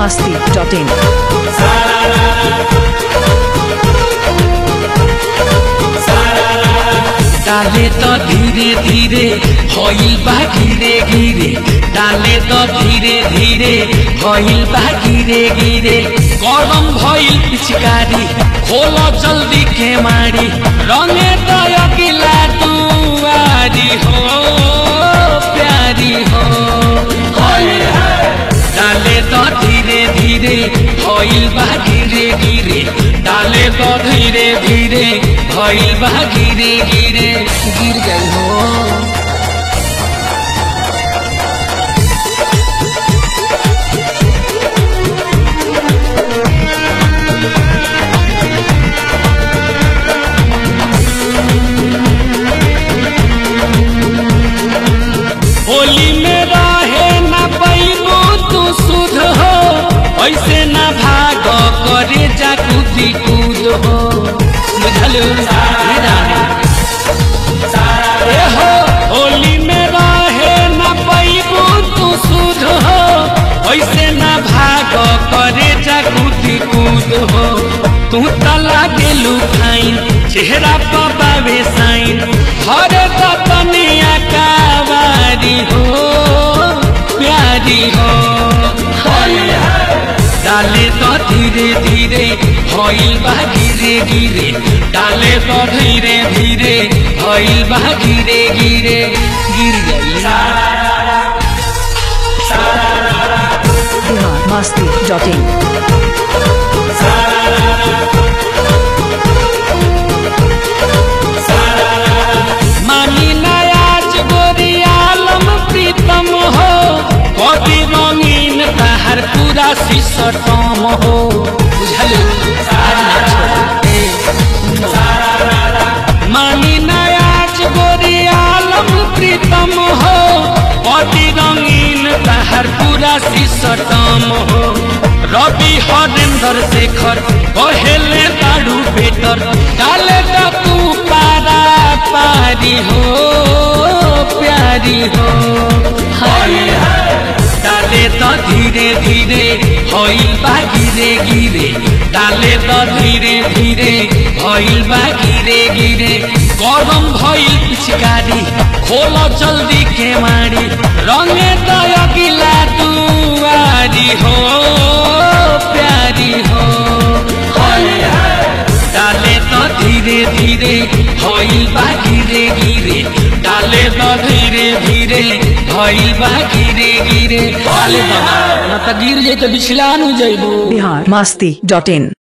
masti.in. डाले तो धीरे धीरे होइल बा गिरे गिरे डाले तो धीरे धीरे होइल बा गिरे गिरे गरम भइल पिचकारी खोलो जल्दी के मारी रंगे तो अगिला दुआरी हो प्यारी हो डाले तो धीरे धीरे होइल बा गिरे गिरे डाले तो धीरे धीरे होइल बा गिरे गिरे गिर गई हो होली में रहे न पैबो तू सुध हो ऐसे न भाग करे जा कूदी कूद हो बुझल ए हो होली में रहे न पैबो तू सुध हो ऐसे न भाग करे जा कूदी कूद हो तू तला गेलू फाइन चेहरा पर बावे साइन हरे तनिया कावारी हो प्यारी हो डाले तो धीरे धीरे होइल बा गिरे गिरे डाले तो धीरे धीरे होइल बा गिरे गिरे गिर गई Bihar masti.in. मानी नयाज गोरी आलम प्रीतम हो कभी रंगीन तहर पूरा सिसटम हो बुझल मानी नयाज गोरी आलम प्रीतम हो कभी रंगीन तहर पूरा सिसटम हो रवि हरेंद्र शेखर कहेले ताड़ू बेटर डाले तो तू पारा पारी हो प्यारी हो डाले तो धीरे धीरे होइल बा गिरे गिरे डाले तो धीरे धीरे होइल बा गिरे गिरे गरम भइल पिचकारी खोलो जल्दी के मारी रंगे तो अगिला दुआरी हो प्यारी हो डाले तो धीरे धीरे होइल बा गिरे गिरे डाले तो धीरे धीरे होइल बा गिरे गिरे डाले तो ना तो गिर जाई तो बिछला नु जइबू Bihar masti.in.